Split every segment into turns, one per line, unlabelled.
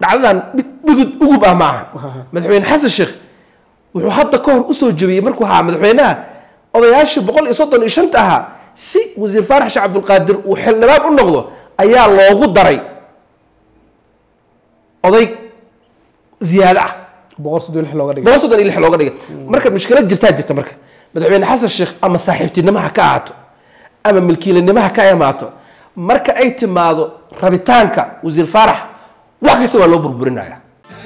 dhacdadan mid dhugud ugub ah ma aha madaxweyne xasan sheekh wuxuu hadda ka hor usoo jebiyey markuu ahaa madaxweynaha odayaashii boqol iyo soddon iyo shanta ahaa si wasiir faarax sheekh cabdulqaadir uu xildhibaan u noqdo ayaa loogu daray oday ziyaado ah
boqol soddon iyo lix looga dhigay
boqol soddon iyo lix looga dhigay marka mushkilad jirtaa jirta marka madaxweyne xasan sheekh ama saaxiibtinimo ha ka ahaato ama milkiilanimo ha ka imaato marka ay timaado rabitaanka wasiir faarax wax kasta waa loo burburinaya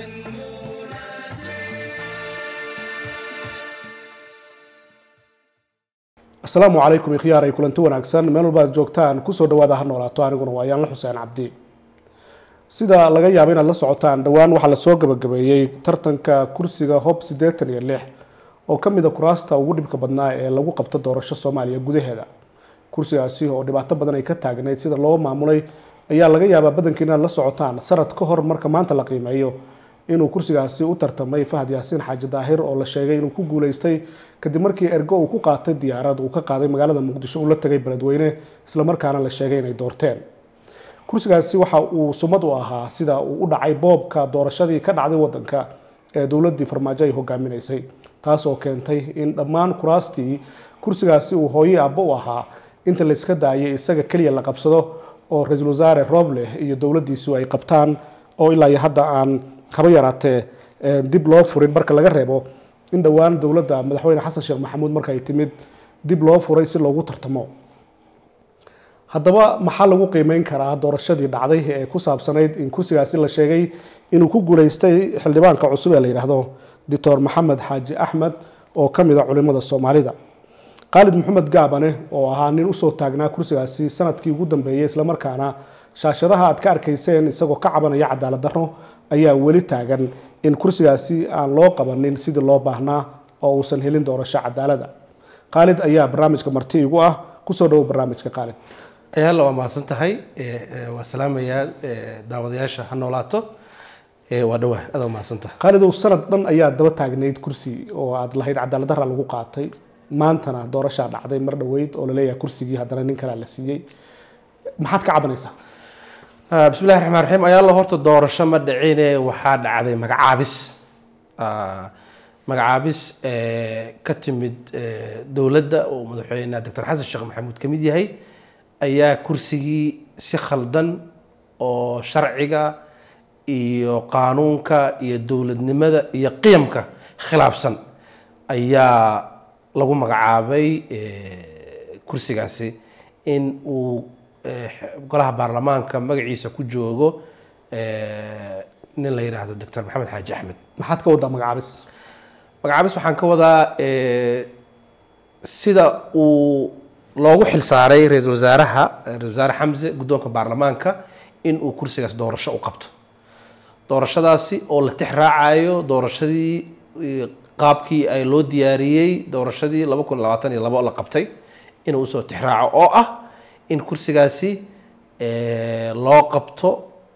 asalaamu calaykum ikhyaar ay kulanti wanaagsan meel walba aad joogtaan kusoo dhawaada ha noolaato aniguna waa yaanla xuseen cabdi sida laga yaabo inaad la socotaan dhowaan waxaa lasoo gabagabeeyey tartanka kursiga hob siddeetan iyo lix oo ka mid a kuraasta ugu dhibka badnaa ee lagu qabto doorasho soomaaliya gudaheeda kursigaasi oo dhibaato badan ay ka taagnayd sida loo maamulay ayaa laga yaabaa badanka inaad la socotaan sanad ka hor marka maanta la qiimeeyo inuu kursigaasi u tartamay fahad yaasiin xaaji daahir oo la sheegay inuu ku guuleystay kadib markii ergo uu ku qaatay diyaarad uu ka qaaday magaalada muqdisho uu la tagay beledweyne islamarkaana la sheegay inay doorteen kursigaasi waxa uu sumad u ahaa sida uu u dhacay boobka doorashadii ka dhacday wadanka ee dowladii farmaajo ay hogaaminaysay taas oo keentay in dhammaan kuraastii kursigaasi uu hooye abba u ahaa inta layska daayay isaga keliya la qabsado oo ra-iisul wasaare roobleh iyo dowladiisu ay qabtaan oo ilaa iyo hadda aan haba yaraatee dib loo furin marka laga reebo in dhowaan dowladda madaxweyne xasan sheekh maxamuud marka ay timid dib loo furay si loogu tartamo haddaba maxaa lagu qiimeyn karaa doorashadii dhacday ee ku saabsanayd in kursigaasi la sheegay inuu ku guuleystay xildhibaanka cusub ee la yidhaahdo doctor maxamed xaaji axmed oo ka mid a culimada soomaalida khaalid maxamed gaabane oo ahaa nin usoo taagnaa kursigaasi sanadkii ugu dambeeyey islamarkaana shaashadaha aad ka arkayseen isagoo ka cabanaya cadaalad darro ayaa weli taagan in kursigaasi aan loo qabanin sidii loo baahnaa oo uusan helin doorasho cadaalada khaalid ayaa barnaamijka marti igu ah kusoo dhawo barnaamijka khaalid
ayaalla waa mahadsan tahay waa salaamayaa daawadayaasha ha noolaato waa dhawaa aad waa mahadsan tahay
khaalidow sanad dhan ayaa daba taagnayd kursi oo aad lahayd cadaalad darra lagu qaatay maantana doorashaa dhacday mar dhoweyd oo laleeyahay kursigii haddana nin kalea la siiyey maxaad ka cabanaysaa
bismillahi raxmaan raxiim ayaalla horta doorasho ma dhicine waxaa dhacday magacaabis magacaabis ka timid dowladda oo madaxweyne doctor xasan sheekh maxamuud ka mid yahay ayaa kursigii si khaldan oo sharciga iyo qaanuunka iyo dowladnimada iyo qiyamka khilaafsan ayaa lagu magacaabay kursigaasi in uu golaha baarlamaanka magaciisa ku joogo nin la yidhaahdo doctor maxamed xaaji axmed
maxaad ka waddaa magacaabis
magacaabis waxaan ka wadaa sida uu loogu xilsaaray ra-iisul wasaaraha ra-isul wasaare xamse guddoonka baarlamaanka in uu kursigaas doorasho u qabto doorashadaasi oo la tix raacayo doorashadii qaabkii ay loo diyaariyey doorashadii laba kun labaatan iyo labo la qabtay inuu usoo tix raaco oo ah in kursigaasi loo qabto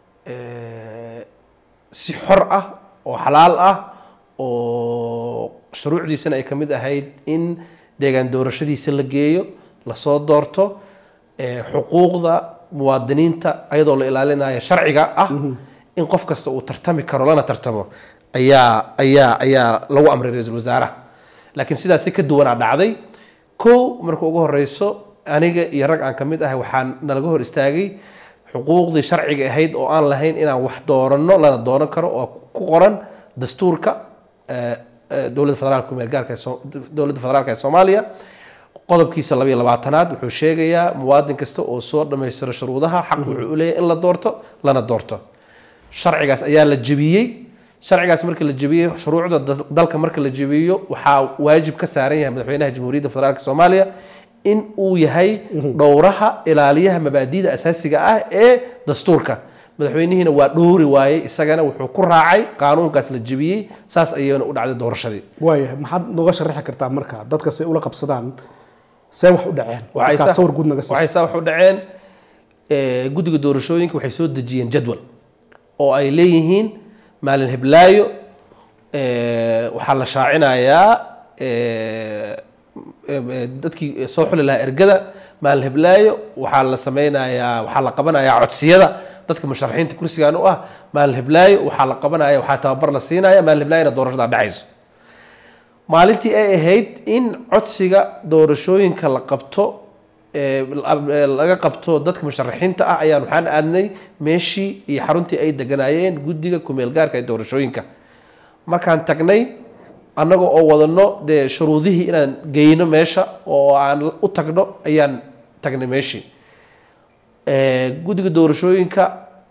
si xor ah oo xalaal ah oo shuruucdiisana ay ka mid ahayd in deegaan doorashadiisa la geeyo lasoo doorto xuquuqda muwaadiniinta ayadoo la ilaalinayo sharciga ah in qof kasta uu tartami karo lana tartamo ayaa ayaa ayaa lagu amray ra-iisul wasaaraha laakiin sidaasi ka duwanaa dhacday kow marka ugu horeyso aniga iyo rag aan ka mid ahay waxaa nalaga hor istaagay xuquuqdii sharciga ahayd oo aan lahayn inaan wax dooranno lana dooran karo oo ku qoran dastuurka dowladda federaalka meelgaarka dowladda federaalka ee soomaaliya qodobkiisa labayo labaatanaad wuxuu sheegayaa muwaadin kasta oo soo dhammaystiro shuruudaha xaq wuxuu u leeyahay in la doorto lana doorto sharcigaas ayaa la jebiyey sharcigaas marka la jebiyey shuruucda dalka marka la jebiyo waxaa waajib ka saaran yahay madaxweynaha jamhuuriyadda federaalk soomaaliya in uu yahay dhowraha ilaaliyaha mabaadi'da asaasiga ah ee dastuurka madaxweynihiina waa dhowri waayey isagana wuxuu ku raacay qaanuunkaas la jebiyey saas ayayna u dhacday doorashadii
waaya maxaad nooga sharaxi kartaa marka dadka say ula qabsadaan see wax u dhaceen
Waxay
markaa
saa-
sawir guud naga
waxay
siiso
saa wax u dhaceen eh, guddiga doorashooyinka waxay soo dejiyeen jadwal oo ay leeyihiin maalin heblaayo eh, waxaa la shaacinayaa eh, eh, dadkii soo xuli lahaa ergada maalin heblaayo waxaa la sameynayaa waxaa la qabanayaa codsiyada dadka musharaxiinta kursigan u ah maalin hiblaayo waxaa la qabanaya waxaa tababar la siinaya maalin hiblaayona doorashada dhacayso maalintii ay ahayd in codsiga doorashooyinka la qabto ee, la- laga qabto dadka musharaxiinta ah ayaan waxaan aadnay meeshii iyo xaruntii ay deganaayeen guddiga kumeel gaarka ee doorashooyinka markaan tagnay annaga oo wadano dee shuruudihii inaan geyno meesha oo aan u tagno ayaan tagnay meeshii Ee, guddiga doorashooyinka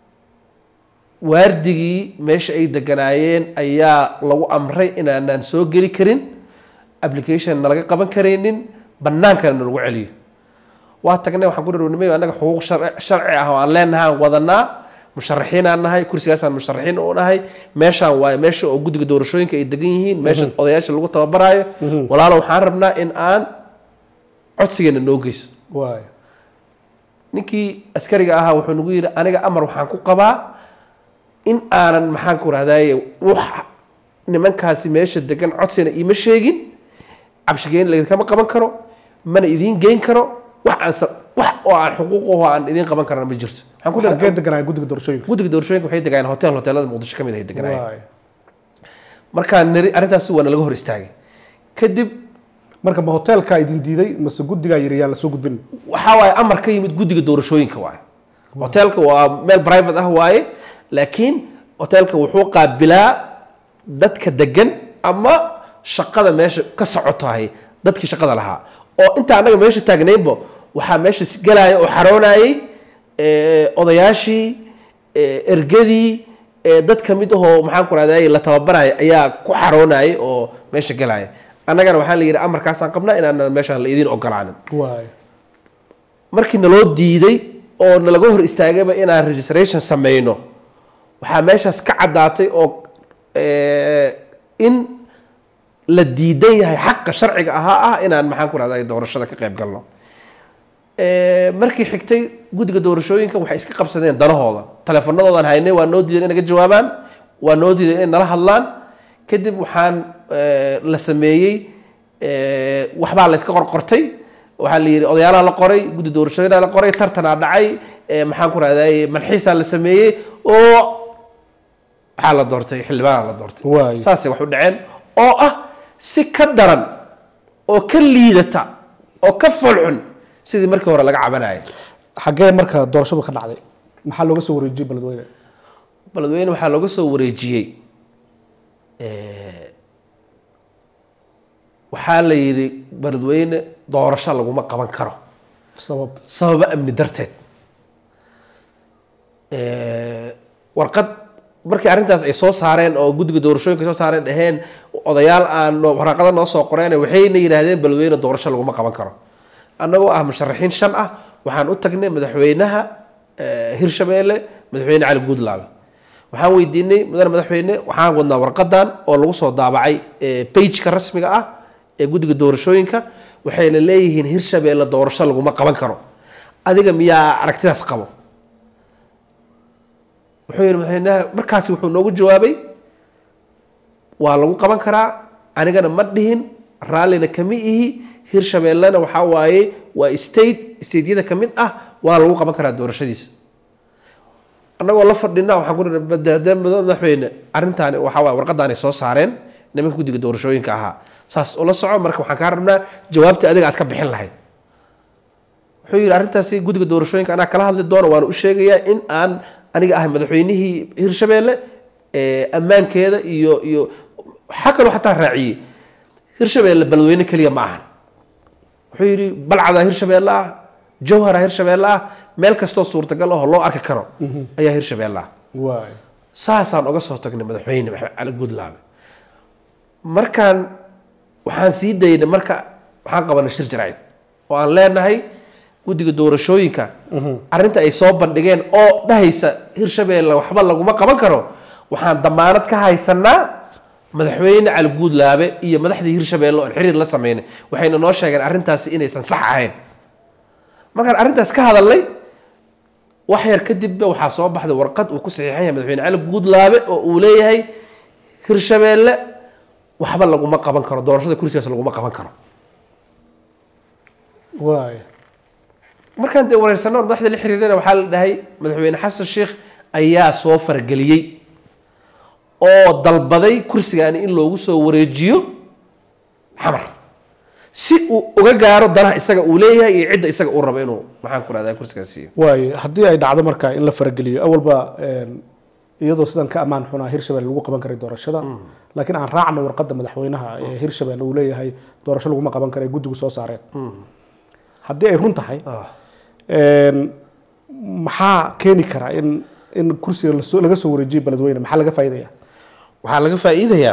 waardigii meesha ay deganaayeen ayaa lagu amray inaanaan soo geli karin application nalaga qaban karaynin bannaankana nalagu celiyo waa tagnay waxaan ku dhirwnimay annaga xuquuq sharci sharci ah oo aan leenahay aan wadanaa musharaxiin aan nahay kursigaasaan musharaxiin u nahay meeshaan waaye meesha oo guddiga doorashooyinka ay degan yihiin meesha odayaasha lagu tababaraayo walaalo waxaan rabnaa in aan codsigeena noo geyso
waay
ninkii askariga ahaa wuxuu nagu yidhi aniga amar waxaan ku qabaa in aanan maxaan ku rahdaye wax nimankaasi meesha degan codsina iima sheegin cabshigeyn laidinkama qaban karo mana idiin geyn karo wax aan sa- wax oo aan xuquuq aho aan idiin qaban karana ma jirto waxaan ku
xagee
leeyahay
deganaya guddiga doorashooyinka
guddiga doorashooyinka waxay degaayeen hotel hoteelada muqdisho ka mid ahay deganaayeen
waay
markaan niri arrintaasi waa nalaga hor istaagay kadib
marka ma hoteelkaa idin diiday mase guddigaa yiri yaan lasoo gudbin
waxaa waaye amar ka yimid guddiga doorashooyinka waaye hoteelka waa meel private ah waaye laakiin hoteelka wuxuu qaabilaa dadka degan ama shaqada meesha ka socotahay dadkii shaqada lahaa oo inta annaga meesha taagnaynba waxaa meesha galaya oo xaroonayay eh, odayaashii eh, ergadii eh, dad ka mid ahoo maxaan ku rahday la tababaraya ayaa ku xaroonayay oo meesha galaya annagana waxaa la yidhi amarkaasaan qabnaa inaan meeshaan la idiin ogolaanin
waay
markii naloo diiday oo nalaga hor istaagayba inaan registration sameyno waxaa meeshaas ka caddaatay oo eh, in la diidan yahay xaqa sharciga ahaa ah inaan maxaan ku rahday doorashada ka qayb galno Eh, markii xigtay guddiga doorashooyinka waxay iska qabsadeen danahooda teleefanadoodan haynay waa noo diidan inay naga jawaabaan waa noo diidan inay nala hadlaan kadib waxaan eh, la sameeyey eh, waxbaa la iska qorqortay waxaa la yidhi odayaalaha la qoray guddi doorashooyinaa la qoray tartanaa dhacay eh, maxaan ku rahday malxiisaa la sameeyey oo waxaa la doortay xildhibaanaa la doortay
Waay.
saasay wax u dhaceen oo ah si ka daran oo ka liidata oo ka folxun sidii markii hore laga cabanayay
xagee marka doorashadu ka dhacday maxaa looga soo wareejiyey beledweyne
beledweyne waxaa looga soo wareejiyey eh, waxaa la yidhi beledweyne doorasho laguma qaban karo
sabab
sababo amni darteed Eh, warqad markii arrintaas ay soo saareen oo guddiga doorashooyinka soo saareen dhaheen odayaal aan noo- waraqado noo soo qoreen waxayna yidhaahdeen beledweyne doorasho laguma qaban karo annagoo ah musharaxiin shan ah waxaan u tagnay madaxweynaha eh, hirshabeelle madaxweyne cali guudlaabe waxaan weydiinay mudane madaxweyne waxaan wadnaa warqadan oo lagu soo daabacay eh, pageka rasmiga ah ee guddiga doorashooyinka waxayna leeyihiin hirshabeelle doorasho laguma qaban karo adiga miyaa aragtidaas qabo wuxuu yidhi madaxweynaha markaasi wuxuu noogu jawaabay waa lagu qaban karaa anigana ma dhihin raallina kama ihi hirshabeellena waxaa waaye waa state stateyada ka mid ah waa lagu qaban karaa doorashadiisa annagoo la fadhina waxaan ku nihi "Mada- madaxweyne arrintaani waxaa waaye warqadaanay soo saareen nimanka guddiga doorashooyinka ahaa saas ula soco marka waxaan kaa rabnaa jawaabta adiga aad ka bixin lahayd wuxuu yidhi arrintaasi guddiga doorashooyinka anaa kala hadli doono waana u sheegayaa in aan aniga ahay madaxweynihii hirshabeelle ee, ammaankeeda iyo iyo waxaa kaloo xataa raaciyey hirshabeelle beledweyne keliya ma ahan wuxuu yidhi balcadaa hirshabeelle ah jawhara hirshabeelle ah meel kastoo suurtagal ahoo loo arki karo ayaa hirshabeelle ah
waay
saasaan oga soo tagnay madaxweyne maxamed cali guudlaabe markaan waxaan sii daynay marka waxaan qabanay shir jaraa'id oo aan leenahay guddiga doorashooyinka arrinta ay soo bandhigeen oo dhahaysa hirshabeelle waxba laguma qaban karo waxaan damaanad ka haysanaa madaxweyne cali guudlaabe iyo madaxdii hirshabeelle oon xiriir la sameynay waxayna noo sheegeen arrintaasi inaysan sax ahayn markaan arrintaas ka hadalnay wax yar kadibba waxaa soo baxday warqad uu ku saxiixan yahay madaxweyne cali guudlaabe oo uu leeyahay hirshabeelle waxba laguma qaban karo doorashada kursigaas laguma qaban karo
waay
markaan dee wareersano madaxda la xiriirana waxaa la dhahay madaxweyne xasan sheekh ayaa soo fargeliyey oo dalbaday kursigaani in loogu soo wareejiyo xamar si uu uga gaaro danaha isaga uu leeyahay iyo cidda isaga uu rabo inuu maxaan ku rahdaa kursigaas siiyo
waayo haddii ay dhacdo marka in la farageliyo awalba een, iyadoo sidan ka ammaan xunaa hirshabelle lagu qaban karay doorashada laakiin aan raacno warqadda madaxweynaha ee hirshabelle uu leeyahay doorasho laguma qaban kara ee guddigu soo saareen haddii ay run tahay een, maxaa keeni kara in in kursiga lasoo- laga soo wareejiyo beledweyne maxaa laga faa'iidaya
waxaa laga faa'iidayaa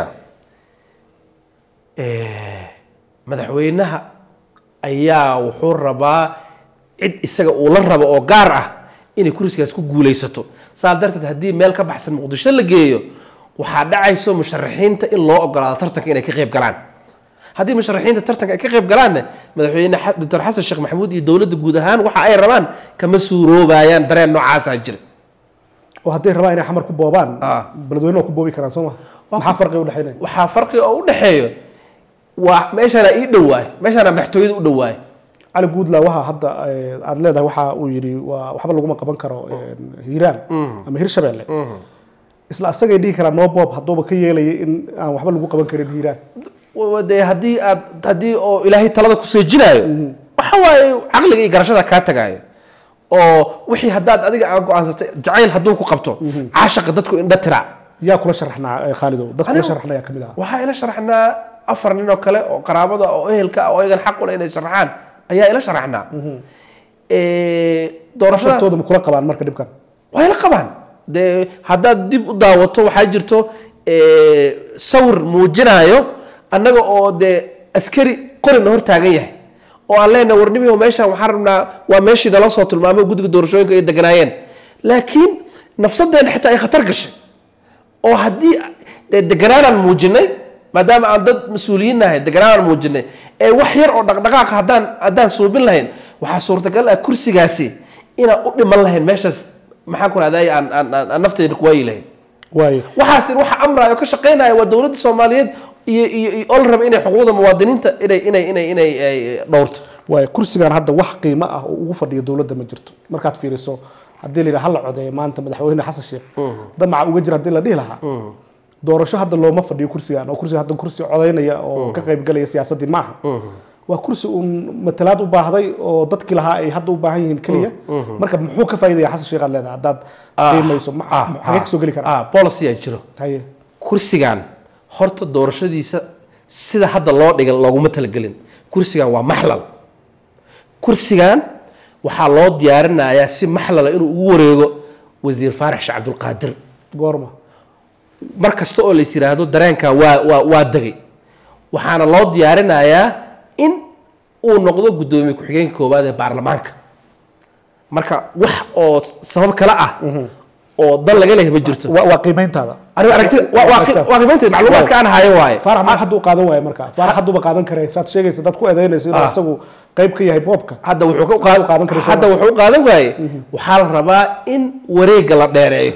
madaxweynaha ayaa wuxuu rabaa cid isaga uu la rabo oo gaar ah inay kursigaas ku guulaysato saa darteed haddii meel ka baxsan muqdisho la geeyo waxaa dhacayso musharaxiinta in loo ogolaado tartanka inay ka qayb galaan haddii musharaxiinta tartanka ay ka qayb galaanna madaxweyne xa- doctor xasan sheekh maxamuud iyo dowladda guud ahaan waxa ay rabaan kama suuroobayaan dareen noocaasaa jira
oo hadday rabaan inay xamar ku boobaan
Ah.
beledweyne waa ku boobi karaan soo ma maxaa farqiga udhexeynaya
waxaa farqi oo u dhexeeyo waa meeshaana ii dhowaayo meeshaana madaxtooyada u dhowaayo
cali guudla waxaa hadda eh, aad leedahay waxa uu yidhi waa waxba laguma qaban karo een, hiiraan ama hirshabelle isla asagay dhihi karaan no bob hadduuba ka yeelaya in aan waxba lagu qaban karin hiiraan
Wa- dee haddii aad haddii oo ilaahay talada ku seejinaayo waxa waaye caqliga iyo garashada kaa tagaayo oo wixii haddaad adiga aan go-aansatay jacayl hadduu ku qabto caashaqa dadku indha tira
yaa kula sharaxnaa eh, khaalidow dad kula
Anigu-
sharaxna yaa kamid ah
waxaa ila sharaxnaa afar nin oo kale oo qaraabada oo ehelka ah oo iyagan xaq u leh inay sharaxaan ayaa ila sharaxnaa Eh, doorashada
shartooda ma kula qabaan marka dhibkan
way la qabaan dee haddaad dib u daawato waxaa jirto eh, sawir muujinayo annaga oo dee askari qorina hor taagan yahay oo aan leenahay warnimihi meeshaan waxaan rabnaa waa meeshii nala soo tilmaamay guddiga doorashooyinka ay deganaayeen laakiin nafsadeena xitaa ay khatar gashay oo haddii dee deganaanaan muujinay maadaama aan dad mas-uuliyiin nahay deganaanaan muujinay ee wax yar oo dhaqdhaqaaqa haddaan haddaan suubin lahayn waxaa suurtagal ah kursigaasi inaan u dhiman lahayn meeshaas maxaan ku rahday aan aan aan aan nafteeda kuwaayi lahayn
waayo
waxaas waxa amraayo ka shaqaynaya waa dowladda soomaaliyeed iyo iyo iyo oo la raba inay xuquuqda muwaadiniinta inay inay inay inay ay dhowrto
waayo kursigan hadda wax qiimo ah oo ugu fadhiyo dowladda ma jirto markaad fiiriso haddii la yidhaha hala codeeyo maanta madaxweyne xasan sheekh damaca uga jira haddii la dhihi lahaa doorasho hadda looma fadhiyo kursigan oo kursiga hadda kursi codaynaya oo ka qaybgalaya siyaasaddii maaha waa kursi uun matalaad u baahday oo dadkii lahaa ay hadda u baahan yihiin keliya marka muxuu ka faa'iidaya xasan sheekh aad leedahay haddaad qiimayso ma- ma- xagee kasoo geli karaa
ah policy aa jiro
haye
kursigan horta doorashadiisa sida hadda loo dhigan looguma talagelin kursigan waa maxlal kursigan waxaa loo diyaarinayaa si maxlala inuu ugu wareego wasiir faarax sheekh cabdulqaadir
goorma
mar kasta oo lais yidhaahdo dareenkan waa waa waa degay waxaana loo diyaarinayaa in uu noqdo guddoomiye ku-xigeenka koowaad ee baarlamaanka marka wax oo sabab kale ah oo dan laga leeyahay ma jirto
waa waa qiimayntaada
aniga aragtida waa waa qi- waa qiimaynteed macluumaadka aan hayo waaye
faarax ma hadduu qaadan waayo marka faarax hadduuba qaadan karay saad sheegaysa dad ku eedeynaysa inuu
Ah.
isagu qayb ka yahay boobka
hadda wuxuu ka
Wuxuu
qaad-
qaadan karaa
hadda wuxuu u qaadan waaye waxaa la rabaa in wareega la dheereeyo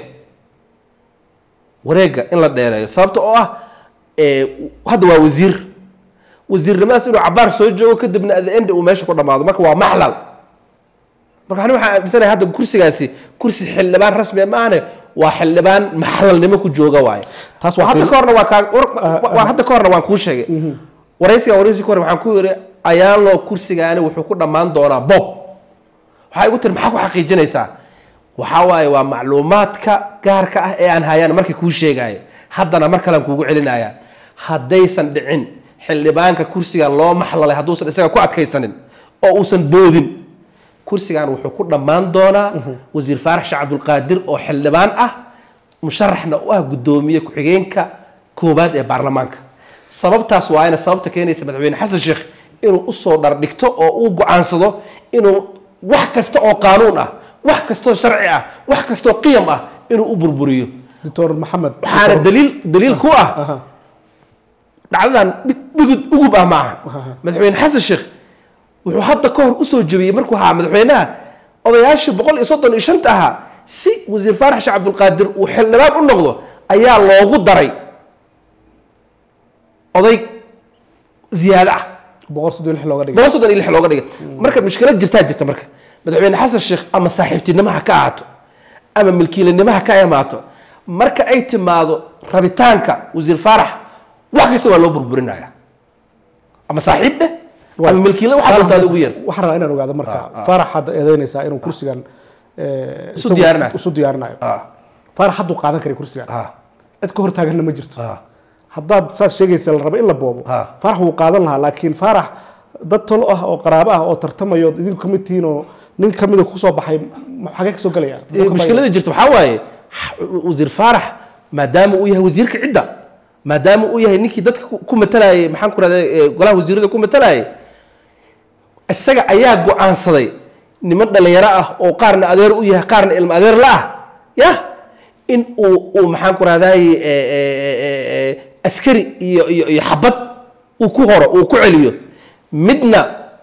wareega in la dheereeyo sababta oo ah eh, hadda waa wasiir wasiirnimadaas inuu cabaar soo joogo kadibna at the end uu meesha ku dhamaado marka waa maxlal marka ani waxaan aaminsanahay hadda kursigaasi kursi xildhibaan rasmi ma ahane waa xildhibaan maxlalnimo ku jooga waaye
Taas waa
hadda
qiim-
ka horna waa kaa war- waa hadda ka horna waan kuu sheegay waraysiga waraysi ka hore waxaan ku yidhi ayaanloo kursigaani wuxuu ku dhammaan doonaa bob waxaa igu tiri maxaa ku xaqiijinaysaa waxaa waaye waa macluumaadka gaarka ah ee aan hayaan markii kuu sheegaya haddana mar kalean kuugu celinaya haddaysan dhicin xildhibaanka kursigan loo maxlalay hadduusan isaga ku adkaysanin oo uusan boodin kursigan wuxuu ku dhammaan doonaa wasiir faarax sheekh cabdulqaadir oo xildhibaan ah musharaxna u ah guddoomiye ku-xigeenka koowaad ee baarlamaanka sababtaas waayna sababta keenaysa madaxweyne xasan sheekh inuu usoo dhardhigto oo uu go-aansado inuu wax kasta oo qaanuun ah wax kastoo sharci ah wax kastoo qiyam ah inuu u burburiyo
doctor maxamed
waxaana daliil daliil ku ah
Aha.
dhacdadan dhig- dhigud ugub ah maaha madaxweyne xasan sheekh wuxuu hadda ka hor usoo jebiyey markuu ahaa madaxweynaha odayaashii boqol iyo soddon iyo shanta ahaa si wasiir faarax sheekh cabdulqaadir uu xildhibaan u noqdo ayaa loogu daray oday ziyaado ah
boqol soddon iyo lix looga dhigay
boqol soddon iyo lix looga dhigay marka mushkilad jirtaa jirta marka madaxweyne xasan sheekh ama saaxiibtinimo ha ka ahaato ama milkiilanimo ha ka imaato marka ay timaado rabitaanka wasiir faarax wax kasta waa loo burburinaya ama saaxiib dheh ama milkiila waxaa doontaada ugu yar
waxaan rabaa inaan ogaado marka faarax hadda eedeynaysaa inuu kursigan eh,
Isu
isagu
diyaarinayo.
isu diyaarinayo
Ah,
faarax hadduu qaadan karay kursigan
ah,
cid ka hortaaganna ma jirto
ah.
haddaad saas sheegaysa la rabo in la boobo
Ha.
faarax wuu qaadan lahaa laakiin faarax dad tolo ah oo qaraabo ah oo tartamayo ood idinku kamid tihiin oo nin kamida kusoo baxay ma- xagee kasoo gelaya
Ee, mushkilada jirta waxaa waaye x- wasiir faarax maadaama uu yahay wasiirka cidda maadaama uu yahay ninkii dadka ku- ku matalayay maxaan ku rahda golaha wasiirada ku matalayay isaga ayaa go-aansaday niman dhalinyaro ah oo qaarna adeer u yahay qaarna ilmo adeer la ah ya in uu uu maxaan ku rahday askari iyo iyo iyo xabad uu ku horo uu ku celiyo midna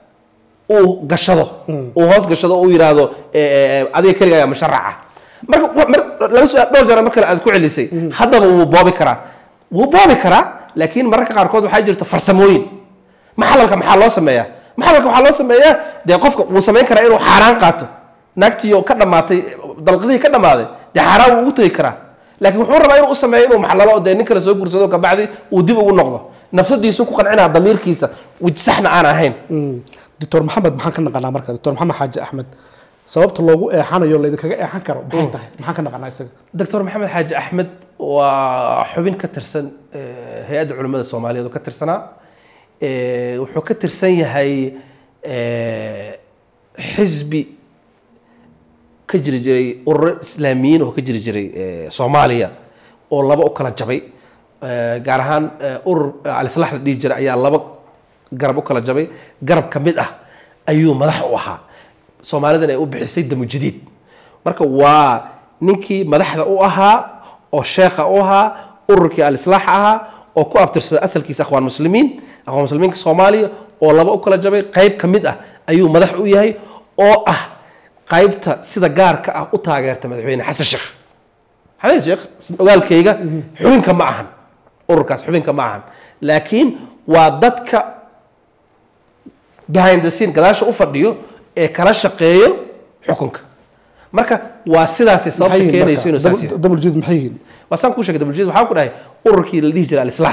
uu gashado uu hoos gashado oo uu yidhaahdo eh, eh, adiga keliga ayaa musharaca marka wa- mar laba su dhowr jeer mar kale aad ku celisay haddaba wuu boobi karaa wuu boobi karaa laakiin mararka qaarkood waxaa jirta farsamooyin maxalalka maxaa loo sameeyaa maxalalka waxaa loo sameeyaa dee qofka wuu samayn karaa inuu xaaraan qaato naagtiioo ka dhammaatay dalqadihii ka dhammaaday dee xaaraan wuu ugu tegi karaa laakiin wuxuu rabaa inuu u sameeyo inuu maxlalo oo dee nin kale soo guursado kabacdi uu dib ugu noqdo nafsadiisu ku qancinaa damiirkiisa wij saxna aan ahayn
doctor maxamed maxaan ka naqanaa marka doctor maxamed xaaji axmed sababta loogu eexanayo laydinkaga eexan karo maxay tahay maxaan ka naqanaa isaga
doctor maxamed xaaji axmed waa xubin ka tirsan eh, hay-adda culimmada soomaaliyeed oo ka tirsanaa Eh, wuxuu ka tirsan yahay eh, xisbi ka jiri jiray ururo islaamiyiin oo ka jiri jiray eh, soomaaliya oo laba u kala jabay Eh, gaar ahaan eh, urur alislax la dhihi jiray ayaa laba garab u kala jabay garab ka mid ah ayuu madax u ahaa soomaalidan ay u bixisay damu jadiid marka waa ninkii madaxda u ahaa oo sheekha u ahaa ururkii alislaax ahaa oo ku abtirsaday asalkiisa akhwaan muslimiin akhwaan muslimiinka soomaaliya oo laba u kala jabay qayb ka mid ah ayuu madax u yahay oo ah qaybta sida gaarka ah u taageerta madaxweyne xasan sheekh xasan sheekh ogaalkayga xubinka ma ahan ururkaas xubinka ma ahan laakiin waa dadka behind the scene gadaasha u fadhiyo ee kala shaqeeyo xukunka marka waa sidaasi sababta keenayso inuu saas yahay
damuljid maxay yihiin
waa saan kuu sheegay dabuljiid waxaan ku dhahay ururkii la dhihi jiray alislaax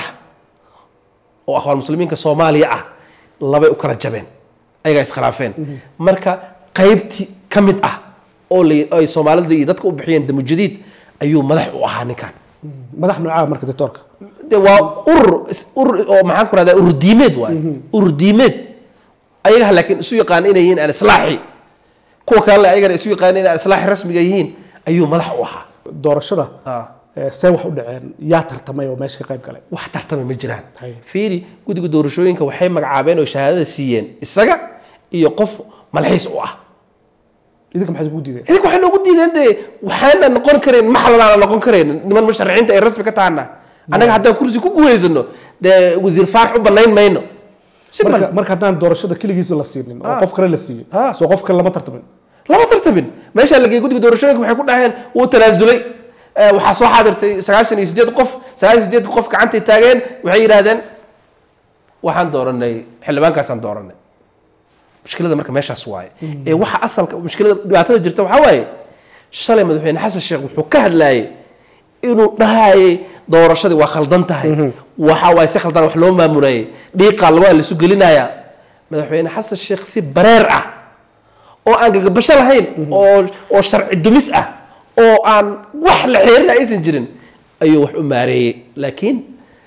oo akhwaan muslimiinka soomaaliya ah labay u kala jabeen ayagaa iskhilaafeen marka qaybtii ka mid ah oo la- ay soomaalida iyo dadka u bixiyeen damujadiid ayuu madax u ahaa ninkan
madax noocaa marka doctorka
de waa urur is- urur oo maxaan ku rahdaa urur diimeed waaye urur diimeed ayaga laakiin isu yaqaan inay yihiin alislaaxi kuwa kalena ayagana isu yaqaan inay alislaaxi rasmiga yihiin ayuu madax u ahaa
doorashada
Ah.
eh, see wax u dhaceen yaa tartamay oo meesha ka qayb galay
wax tartama ma jiraan
Hay.
fiiri guddiga doorashooyinka waxay magacaabeen oo shahaadada siiyeen isaga iyo qof malxiis u ah
idinka maxaad ugu diideen
idinka waxay noogu diideen dee waxaana noqon kareen maxlalaana noqon kareen niman musharaxiinta ay rasmi ka tahana annaga haddaan kursi ku guulaysano dee wasiir faarax u banayn mayno
marka
simple
marka haddaan doorashada keligiisa la siinin oo
Ah.
qof kale la siiyo
Ah.
soo qof kale lama tartamin
lama tartamin meeshaa lagey guddiga doorashooyinka waxay ku dhaheen wuu tanaasulay Eh, waxaa soo xaadirtay sagaashan iyo sideed qof sagaashan iyo sideed qof gacantay taageen waxay yidhaahdeen waxaan dooranay xildhibaankaasaan dooranay mushkilada marka meeshaas waaye ee waxa asalka mushkilada dhibaatada jirta waxaa waaye shalay madaxweyne xasan sheekh wuxuu ka hadlaayay inuu dhahayay doorashadii waa khaldan tahay waxa waaye si khaldan wax loo maamulayay dhiiqaa lagu lisu gelinayaa madaxweyne xasan sheekh si bareer ah oo aan gagabasho lahayn oo oo sharci dumis ah oo aan wax la xeerin aysan jirin ayuu wax u maareeyey laakiin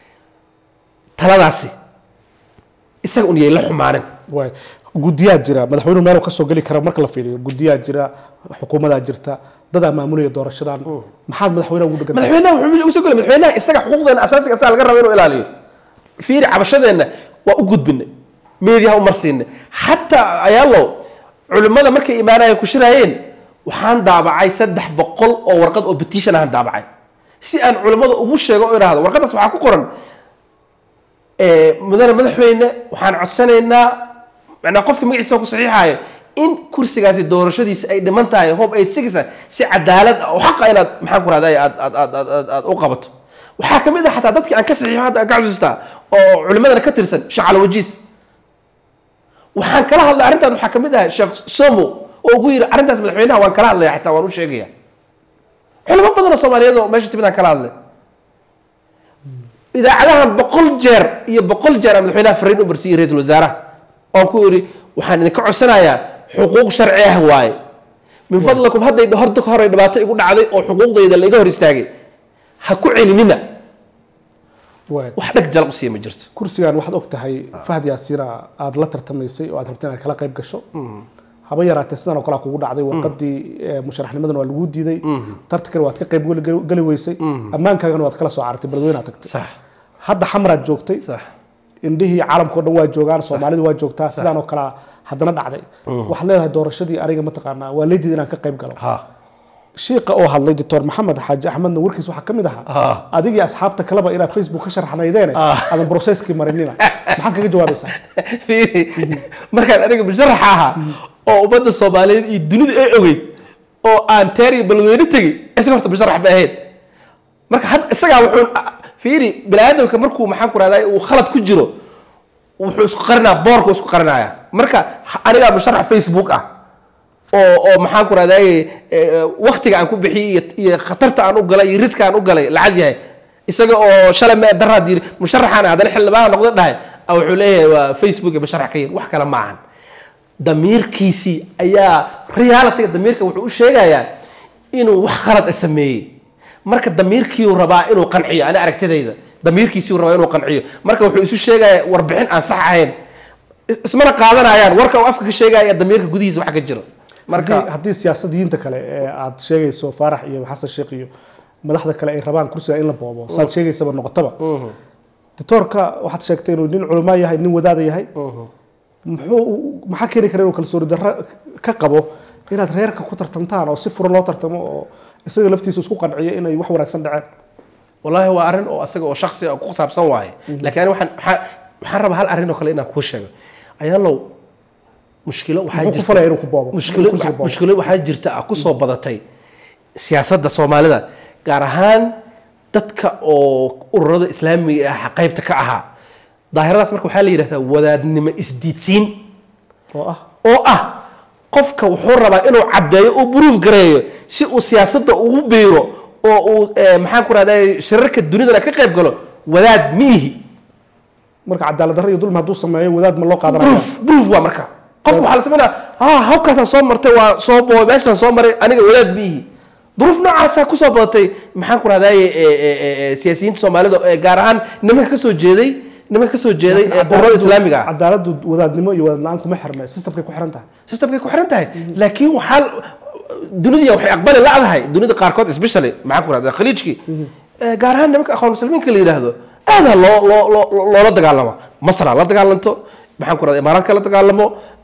taladaasi isaga un yay la xumaanin
waay guddiyaa jira madaxweynuhu meel kasoo geli kara marka la fiiriyo guddiyaa jira xukuumadaa jirta dadaa maamulaya doorashadan maxaad madaxweynaha ugu dhegan
madaxweynaha wuxuu meesha ugu soo gelay madaxweynaha isaga xuquuqdeena asaasiga asaa laga raba inuu ilaaliyo fiiri cabashadeenna waa u gudbinay meediyaha u marsiinay xataa ayaalo culimmada markay imaanaya ku shiraayeen waxaan daabacay saddex boqol oo warqad oo petition ahaan daabacay si aan culimmada ugu sheego oo idhaahdo warqadaas waxaa ku qoran eh, mudane madaxweyne waxaan codsanaynaa macnaa qofka magaciisa oo ku saxiixayo in kursigaasi doorashadiisa ay dhiman tahay hob aid sigisa si cadaalad ah oo xaqa inaad maxaan ku rahday aad aad aad aad aad aad u qabato waxaa ka mid ah xataa dadkii aan ka saxiixo hadda aan ka xusuustaa oo culimadana ka tirsan sheekh calawajiis waxaan kala hadlay arrintan waxaa ka mid ah sheekh somo oo ugu yidhi arrintaas madaxweynaha waan kala hadlaya xitaa waan u sheegaya culamo badan oo soomaaliyeed oo meesha timid aan kala hadlay idaacadahan boqol jeer iyo boqol jeer aan madaxweynaha fariin u marsiiyey ra-iisul wasaaraha oon ku yidhi waxaan idinka codsanayaa xuquuq sharci ah waaye min fadlakum hadday horta ka horay dhibaato igu dhacday oo xuquuqdayda la iga hor istaagay ha ku celinina
waay
wax dhag jalaq u siiya ma jirto
kursigan waxaad og tahay fahad yaasiina aada la tartamaysay oo aad rabtay inaad kala qayb gasho haba yaraatee sidan oo kalea kugu dhacday warqadii eh, musharaxnimadan waa laguu diiday tartankana waad ka qayb geli- geli geli weysay ammaankaagana waad kala soo carartay beledweynaad tagtay
sax
hadda xamaraad joogtay
sax
indhihii caalamkao dhan waa joogaan soomaalidu waa joogtaa sidaan oo kalea haddana dhacday waxaad leedahay doorashadii aniga mataqaanaa waa leediid inaan ka qayb galo
ha
shiiqa oo hadlay doctor maxamed xaaji axmedna warkiis waxaa ka mid ahaa
Ah.
adigii asxaabta kaleba inaad facebook ka sharxnaydeene
Ah.
aadan broseskii marinina maxaad kaga jawaabaysaa
fiiri markaan aniga musharaxa ahaa oo ummadda soomaaliyeed iyo dunida ay ogeyd oo aan teer iyo balweyne tegey isaga horta musharax ba ahayd marka had isagaa wuxuu fiiri bini aadamka markuu maxaan ku rahdaa uu khalad ku jiro wuxuu isku qarinaa boorku isku qarinaya marka ha- anigaa musharax facebook ah oo oo maxaan ku rahdaa waktiga aan ku bixiyey iyo- iyo khatarta aan u galay iyo riska aan u galay lacag yahay isaga oo shalay mee daraad yiri musharaxaan haddana xildhibaan noqda dhahay ah, wuxuu leeyahay waa facebook iyo musharax ka yiri wax kale maahan damiirkiisii ayaa realityga damiirka wuxuu u sheegayaa inuu wax khalad sameeyey marka damiirkiiu rabaa inuu qanciyo ani aragtidayda damiirkiisiu rabaa inuu qanciyo marka wuxuu isu sheegayaa warbixin aan sax ahayn Is- ismana qaadanayaan warka uu afka ka sheegaya damiirka gudihiisa wax ka jiro
marka
marka
haddii siyaasadiyiinta kale ee aad sheegayso faarax iyo xasan sheekh iyo madaxda kale ay rabaan kursiga in la boobo saad sheegaysaba noqotaba doctoorka waxaad sheegtay inuu nin culamaa yahay nin wadaada yahay muxuu maxaa keeni kara inuu kalsooni darro ka qabo inaad reerka ku tartantaan oo si furan loo tartamo oo isaga laftiisa isku qanciyo inay wax wanaagsan dhaceen
wallaahi waa arrin oo asaga oo shaksi ah ku saabsan waaye laakiin ani waxaan waxaan waxaan rabaa hal arrin oo kale inaan kuu sheego ayaalow mushkilo waxaa
muxuu ku
jirta
falaya inuu ku boobo
mushkilo
inuu kursiga boobo?
mushkilo waxaa jirta ah kusoo badatay siyaasadda soomaalida gaar ahaan dadka oo ururada islaamiga ah qaybta ka ahaa daahiradaas marka waxaa la yidhahdaa wadaadnimo isdiidsiin
oo ah
oo ah qofka wuxuu rabaa inuu caddeeyo uu buruuf gareeyo si uu siyaasadda ugu biiro oo uu eh, maxaan ku rahdaa shirarka dunidana ka qayb galo wadaad miihi
marka cadaalad darro iyo dulmi hadduu sameeyo wadaad ma loo qaadanaya
proof proof waa marka qofka waxaa la sameynaa ah hawkaasaan soo martay waa soo boobay meeshaan soo maray aniga wadaad miihi duruuf noocaasa kusoo badatay maxaan ku rahdaye siyaasiyiinta soomaalida ee gaar ahaan nimanka kasoo jeeday nimanka kasoo jeeday ee ururada islaamiga ah
cadaaladdu wadaadnimo iyo wadaad la-aan kuma xirna systemkay ku xiran tahay
systemkay ku xiran tahay laakiin waxaa dunida waxay aqbali lacdahay dunida qaarkood especially maxaan ku rahdaa khaliijkii Eh, gaar ahaan nimanka aqoon muslimiinka la yidhaahdo aada loo loo loo- loola dagaalamo masra la dagaalanto maxaan ku rahdaa imaaraadka la dagaalamo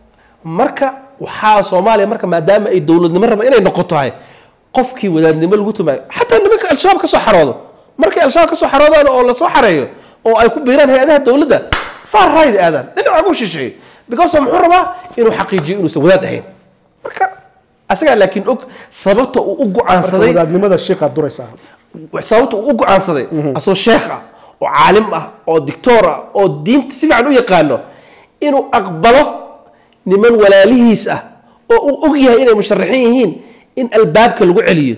marka waxaa soomaaliya marka maadaama ay dowladnimo raba inay noqotahay qofkii wadaadnimo lagu tumaayo xataa nimanka al-shabaab ka soo xaroodo markay al-shabaab ka soo xaroodaan oo lasoo xareeyo oo ay ku biiraan hay-adaha dowladda far right aadaan dhinaca ugu shisheeye because muxuu rabaa inuu xaqiijiyo inuusan wadaad ahayn marka asagaa laakiin og sababta uu u
marka
go-aansaday
wadaadnimada shiiqaad duraysaa
sababta uu u go-aansaday asoo sheekh ah oo caalim ah oo dictoor ah oo diinta si fiican u yaqaano inuu aqbalo niman walaalihiis ah oo uu og yahay inay musharaxiin yihiin in albaabka lagu celiyo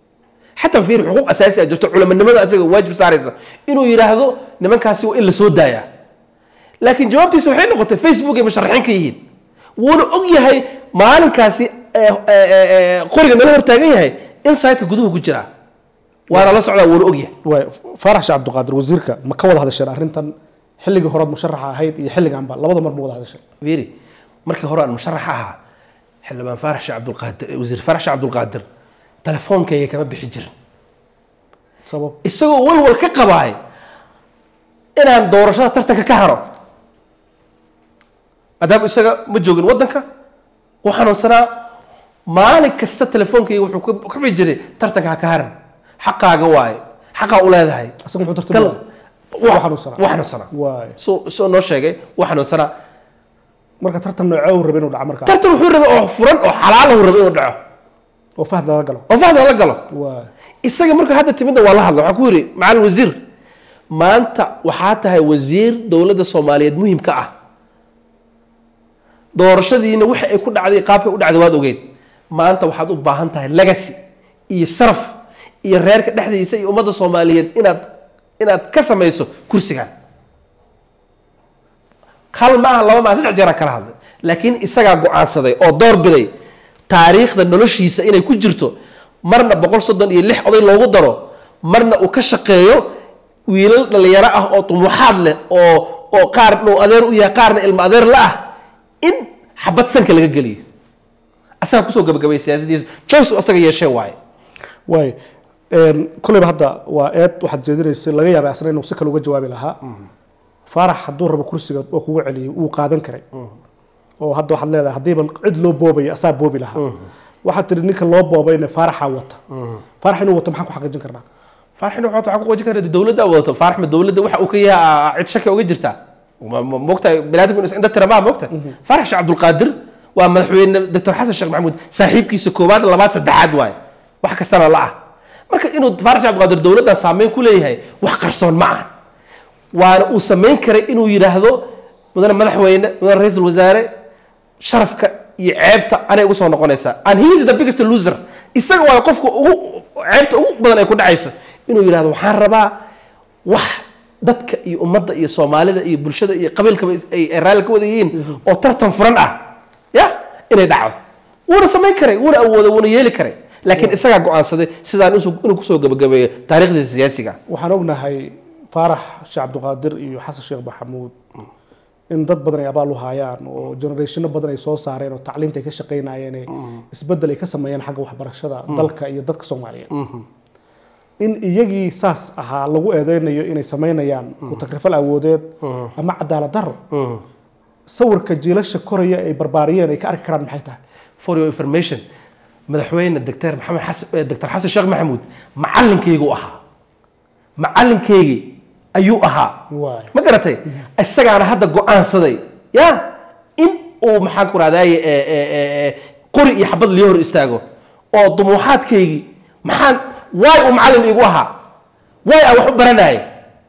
xataa fiir xuquuq asaasi ah jirto culamanimada asaga waajib saarayso inuu yidhaahdo nimankaasi waa in la soo daayaa laakiin jawaabtiisa waxay noqotay facebook ay musharaxiin ka yihiin wuuna og yahay maalinkaasi eh, eh, eh, qoriga nala hortaagan yahay in saytka guduhu ku jiraa waana la socdaa wuuna og yahay
waay faarax sheekh cabdiqaadir wasiirka ma ka wada hadasheen arrintan xilligii horead musharaxa ahayd iyo xilliganba labada mar ma wada hadasheen
fiiri markii hore aan musharax ahaa xildhibaan faarax sheekh cabdulqaadir wasiir faarax sheekh cabdulqaadir telefoonkayga kama bixi jirin
sabab
isagoo walwal ka qabaay inaan doorashada tartanka ka haro maadaama isaga ma joogin waddanka u xanuunsanaa maalin kasta telefoonkayga wuxuu ka- ka bixi jiray tartanka ha ka haran xaqaaga waaye xaqaa u leedahay
isaga muxuu
Kal-
tartamaya
wa-
Waa xanuunsanaa.
waa xanuunsanaa
waay
soo soo noo sheegay waa xanuunsanaa
marka tartan noocee uu rabay inuu dhaco markaa
tartan wuxuu rabay oo furan oo xalaal uu rabay inuu dhaco
oo fahd lala galo
oo fahda la galo
waay
isaga marka hadda timidda waa la hadla waxaa ku yidhi macalin wasiir maanta waxaa tahay wasiir dowladda soomaaliyeed muhim ka ah doorashadiina wixii ay ku dhacday qaabkay u dhacday waad ogeyd maanta waxaad u baahan tahay legacy iyo sharaf iyo reerka dhexdiisa iyo ummadda soomaaliyeed inaad inaad ka samayso kursigan hal ma aha laba ma aha saddex jeeraan kala hadlay laakiin isagaa go-aansaday oo door biday taariikhda noloshiisa inay ku jirto marna boqol soddon iyo lix oday loogu daro marna uu ka shaqeeyo wiilal dhalinyaro ah oo tumuuxaad leh oo oo qaarna uu adeer u yahay qaarna ilmo adeer la ah in xabad sanka laga geliyo asagaa kusoo gabagabay siyaasadiisa joyce uu asaga yeeshee waaye
waay kolleyba hadda waa eed waxaad jeedinaysay laga yaabay asna inuu si kale uga jawaabi lahaa faarax hadduu rabo kursiga oo kugu celiyay wuu qaadan karay oo hadda waxaad leedahay haddiiba cid loo boobaya asaa boobi lahaa waxaad tihi ninka loo boobayna faaraxaa wata faarax inuu wato maxaan ku xaqiijin karnaa
faarax inuu waxaa ku qojin kara dowladda wadato faarax ma dowladda waxa uu ka yahay cid shaki uga jirtaa mogtahay binaadamku is indha tira maa mogta faarax sheekh cabdulqaadir waa madaxweyne doctor xasan sheekh maxamuud saaxiibkiisa koowaad labaad saddexaad waaye wax kastana la ah marka inuu faarax sheekh cabdulqaadir dowladdan saameyn ku leeyahay wax qarsoon ma aha waana uu samayn karay inuu yidhaahdo mudane madaxweyne mudane ra-iisul wasaare sharafka iyo ceebta anay ugu soo noqonaysaa and he is the biggest loser isaga waa qofka ugu ceebta ugu badan ay ku dhacayso inuu yidhahdo waxaan rabaa wax dadka iyo ummadda iyo soomaalida iyo bulshada iyo qabiilkaba ay ay raalli ka wada yihiin oo tartan furan ah ya inay dhacdo wuuna samayn karay wuuna awooday wuuna yeeli karay laakiin isagaa go-aansaday sidaan isu- inuu kusoo gabagabeeyo taariikhdiisa siyaasiga
waxaan ognahay faarax sheekh cabdiqaadir iyo xasan sheekh maxamuud in dad badan ay abaal u haayaan oo generationo badan ay soo saareen oo tacliinta ay ka shaqaynayeen ee isbeddel ay ka sameeyeen xagga waxbarashada dalka iyo dadka soomaaliyeed in iyagii saas ahaa lagu eedeynayo inay samaynayaan ku takrifal awoodeed ama cadaalad daro sawirka jiilasha koraya ay barbaariyeen ay ka arki karaan maxay tahay
for your information madaxweyne doctor maxamed xasan eh, doctor xasan sheekh maxamuud macalinkaygu ahaa macalinkaygii ayuu ahaa
waay
ma garatay isagaana hadda go-aansaday ya in uu maxaan ku rahdaye qori iyo xabad liyo hor istaago oo dumuuxaadkaygii maxaan waay uu macalin iigu ahaa waay aan wax u baranayay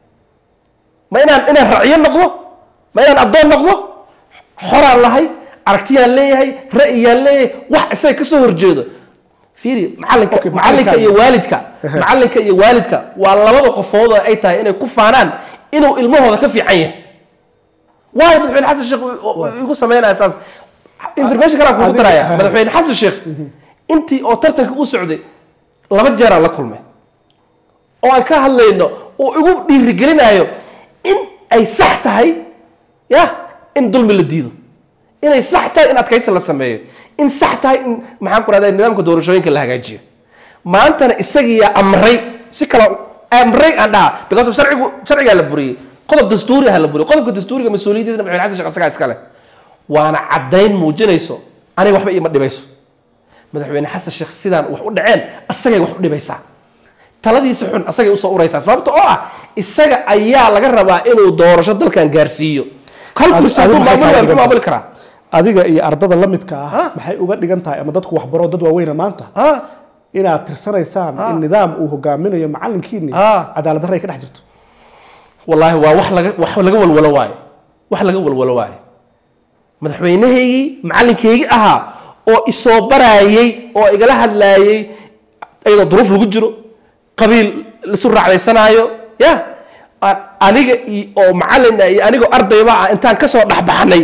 ma inaan inaan racyo noqdo ma inaan addoon noqdo xoraan lahay aragtiyaan leeyahay ra'yiyaan leeyahay wax isaga ka soo horjeedo fiiri macalinka
Okay,
macalinka
macalinka-
iyo waalidka macalinka iyo waalidka waa labada qofood oo ay tahay inay ku faanaan inuu ilmahooda ka fiican yahay waayo madaxweyne xasan sheekh uu- uu- igu sameynaya saas information kalaan kugu
Adiga-
daraya madaxweyne xasan sheekh intii oo tartanka u socday laba jeeraan la kulmay oo aan ka hadlayno oo igu dhiirigelinayo in ay sax tahay ya in dulmi la diido inay sax tahay in adkaysi la sameeyo in sax tahay in maxaan ku rahdaa nidaamka doorashooyinka la hagaajiyo maantana isagiyaa amray si kale amray aan dhaha because of sharcigu sharcigaa la buriyey qodob dastuuri ah la buriyey qodobka dastuuriga mas-uuliyaddiisna madaxweyne xasan sheekh asagaa iskale waana caddayn muujinayso aniga waxba iima dhibayso madaxweyne xasan sheekh sidaan wax u dhaceen asagay wax u dhibaysaa taladiisa xun asagay usoo uraysaa sababta oo ah isaga ayaa laga rabaa inuu doorasho dalkan gaarsiiyo hal
Adi-
kursi
adi
hadduu
maxay
maamuli
kaaga
waayo, muxuu
dhigan
maamuli karaa
adiga iyo ardada la midka ah
Ha.
maxay uga dhigan tahay ama dadku waxbaro dad waaweyna maanta
ha
inaad tirsanaysaan in nidaam uu hogaaminayo macalinkiini
Ha.
cadaalad darra ay ka dhex jirto
wallaahi waa wax laga wax laga walwalo waayo wax laga walwalo waayo madaxweynahaygii macalinkaygii ahaa oo isoo baraayey oo igala hadlaayey iyadoo duruuf lagu jiro qabiil lisu raacdaysanaayo ya a- aniga i- oo macalin ah iyo anigoo ardayba ah intaan kasoo dhexbaxnay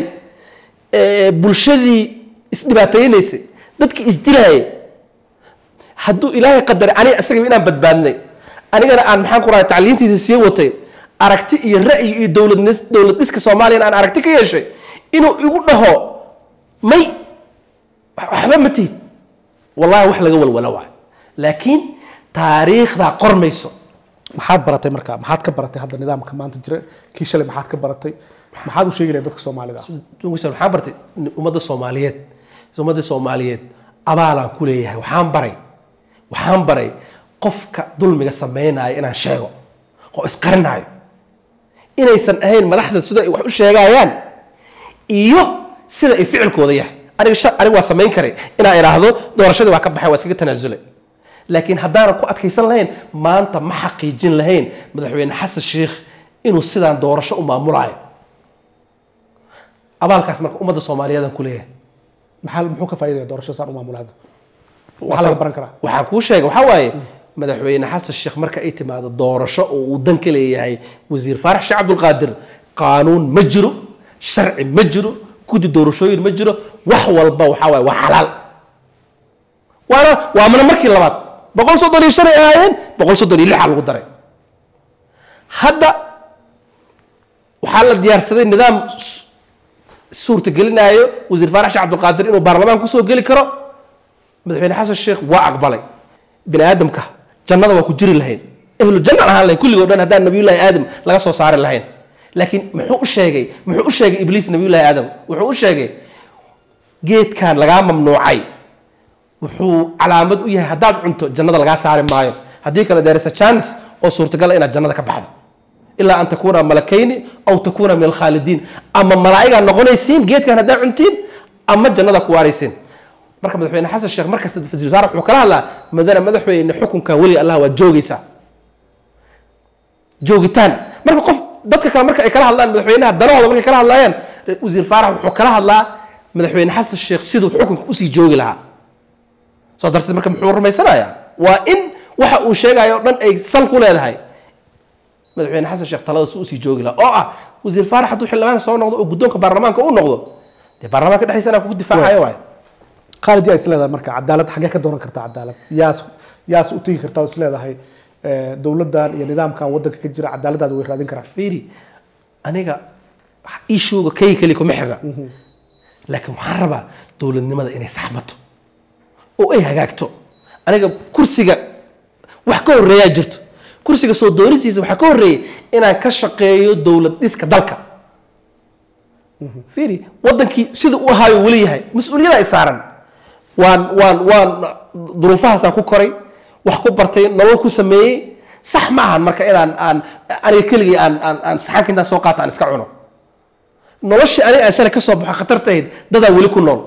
ee, bulshadii isdhibaataynaysay dadkii isdilaayay hadduu ilaahay qadaray aniga isagaba inaan badbaadnay anigana aan maxaan ku rahay tacliintiisa sii watay aragti iyo ra'yi iyo dowladnis dowlad dhiska soomaaliyana aan aragti ka yeeshay inuu igu dhaho may wax- waxba ma tihid wallahi wax laga walwala waayo laakiin taariikhdaa qormayso
maxaad baratay marka maxaad ka baratay hadda nidaamka maanta jira kii shalay maxaad ka baratay maxaad u sheegi lahayd dadka soomaalida
Winston, waxaan bartay ummadda soomaaliyeed ummadda soomaaliyeed abaalaan ku leeyahay waxaan baray waxaan baray qofka dulmiga sameynaayo inaan sheego oo isqarinaayo inaysan ahayn madaxda sida ay wax u sheegayaan iyo sida ay ficilkooda yahay aniga sha- aniga waa samayn karay inaan idhaahdo doorashadii waa ka baxay waa iskaga tanaasulay laakiin haddaanan ku adkaysan lahayn maanta ma xaqiijin lahayn madaxweyne xasan sheikh inuu sidaan doorasho u maamulaayo abaalkaas marka ummadda soomaaliyeed aan ku leeyahay
maxaa muxuu ka faa'iidaya doorasho saan u maamula hadda maxaa laga baran karaa
waxaan kuu sheegay waxaa waaye madaxweyne xasan sheekh marka ay timaado doorasho oo uu dan ka leeyahay wasiir faarax sheekh cabdulqaadir qaanuun ma jiro sharci ma jiro guddi doorashooyin ma jiro wax walba waxaa waaye waa xalaal waana waa mana markii labaad boqol soddon iyo shan ay ahaayeen boqol soddon iyo lixa lagu daray hadda waxaa la diyaarsaday nidaam s- suurtagelinaayo wasiir faarax sheekh cabdulqaadir inuu baarlamaan kusoo geli karo madaxweyne xasan sheekh waa aqbalay bini aadamka jannada waa ku jiri lahayn ehlu janna ahaan lahayn kulligoo dhan haddaan nabiyullaahi aadam laga soo saari lahayn laakiin muxuu u sheegay muxuu u sheegay ibliis nabiyullaahi aadam wuxuu u sheegay geedkan lagaa mamnuucay wuxuu calaamad u yahay haddaad cunto jannada lagaa saari maayo haddii kale there is a chance oo suurtagal ah inaad jannada ka baxdo ilaa an takuuna malakayni aw takuuna min alkhaalidiin ama malaa'igaa noqonaysiin geedkan haddaa cuntiin ama jannada ku waaraysiin marka madaxweyne xasan sheekh markasta wasiir wasaare wuxuu kala hadlaa madana madaxweyne xukunkan weliga allah waad joogaysaa joogitaan marka qof dadka kale marka ay kala hadlaan madaxweynaha danahooda markay kala hadlayaan wasiir faarax wuxuu kala hadlaa madaxweyne xasan sheekh siduu xukunka usii joogi lahaa saas darteed marka muxuu rumaysanayaa waa in waxa uu sheegayo o dhan ay sal ku leedahay madaxweyne xasan sheekh talada si usii joogi lahaa oo ah wasiir faarax hadduu xildhibaan soo noqdo oo guddoonka baarlamaanka u noqdo dee baarlamaanka dhexdiisa inaa kugu difaacayo waayo
khaalid yaa isleedahay marka cadaalad xaggee ka dooran kartaa cadaalad yaas yaas u tegi kartaa oo isleedahay eh, dowladdan iyo nidaamkan waddanka ka jira cadaaladaada way raadin karaan
fiiri aniga ishuuga kay keli kuma xirna laakiin waxaan rabaa dowladnimada inay saxmato oo ay hagaagto aniga kursiga wax ka horreeyaa jirto kursiga soo doonistiisa waxaa ka horreeyay inaan ka shaqeeyo dowlad dhiska dalka fiiri wadankii sida u ahaayo weli yahay mas-uuliyada ay saaran waan waan waan duruufahaasaan ku koray wax ku bartay nolol ku sameeyey sax ma ahan marka inaan aan aniga keligii aan aan aan saxanka intaan soo qaata aan iska cuno noloshii aniga aan shalay ka soo baxo khatartahayd dadaa weli ku nool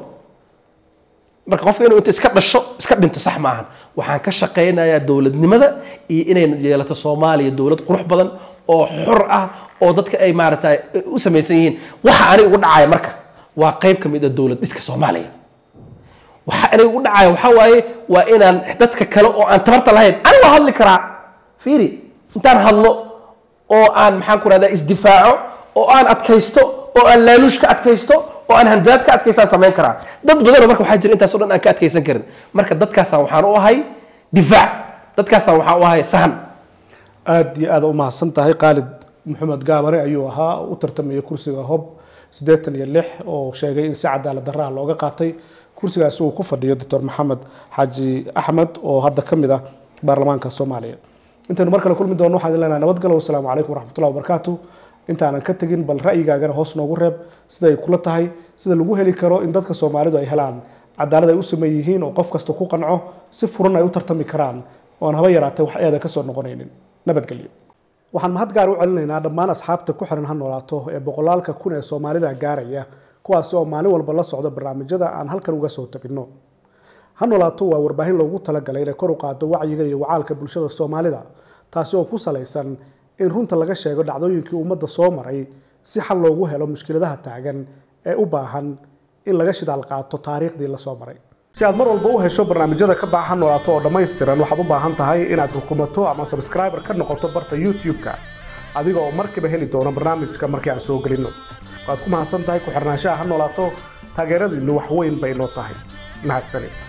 marka qofka inuu inta iska dhasho iska dhinto sax ma ahan waxaan ka shaqaynayaa dowladnimada iyo inay yeelato soomaaliya dowlad qurux badan oo xor ah oo dadka ay maaragtay u samaysan yihiin waxa aniga ugu dhacaya marka waa qayb ka mid a dowlad dhiska soomaaliya waxa aniga ugu dhacaya waxaa waaye waa inaan dadka kale oo aan tabarta lahayn aniga waa hadli karaa fiiri intaan hadlo oo aan maxaan ku rahdaa isdifaaco oo aan adkaysto oo aan laaluush ka adkaysto oo aan handadaad ka adkaystaan samayn karaa dad badanoo marka waxaa jira intaasoo dhan aan ka adkaysan karin marka dadkaasaan waxaan u ahay difaac dadkaasaan waxaan u ahay sahan
aada iyo aada u mahadsan tahay khaalid maxamed gaabare ayuu ahaa u tartamaya kursiga hob siddeetan iyo lix oo sheegay in si cadaalad darraha looga qaatay kursigaasi uu ku fadhiyo doctor maxamed xaaji axmed oo hadda ka mid ah baarlamaanka soomaaliya intaynu mar kale kulmi doono waxaan idin leenahay nabadgalo wasalaamu calaykum waraxmatullahi wabarakaatu intaanan ka tegin bal ra'yigaagana hoos noogu reeb siday kula tahay sida lagu heli karo in dadka soomaalidu ay helaan cadaalad ay u sameey yihiin oo qof kasta ku qanco si furan ay u tartami karaan oon haba yaraatay wax eeda kasoo noqonaynin nabadgelyo waxaan mahad gaar u celinaynaa dhammaan asxaabta ku xiran ha noolaato ee boqolaalka kun ee soomaalida gaaraya kuwaasi oo maalin walba la socda barnaamijyada aan halkan uga soo tabinno ha noolaato waa warbaahin loogu talagalay inay kor u qaado wacyiga iyo wacaalka bulshada soomaalida taasi oo ku salaysan in runta laga sheego dhacdooyinkii ummadda soo maray si xal loogu helo mushkiladaha taagan ee u baahan in laga shidaal qaato taariikhdii lasoo maray si aad mar walba u hesho barnaamijyada ka baxa ha noolaato oo dhammaystiran waxaad u baahan tahay inaad rukumato ama subscriber ka noqoto barta youtube-ka adiga oo markiiba heli doono barnaamijka markii aan soo gelinno waad ku mahadsan tahay ku xirnaanshaha ha noolaato taageeradiinnu wax weyn bay noo tahay mahadsanid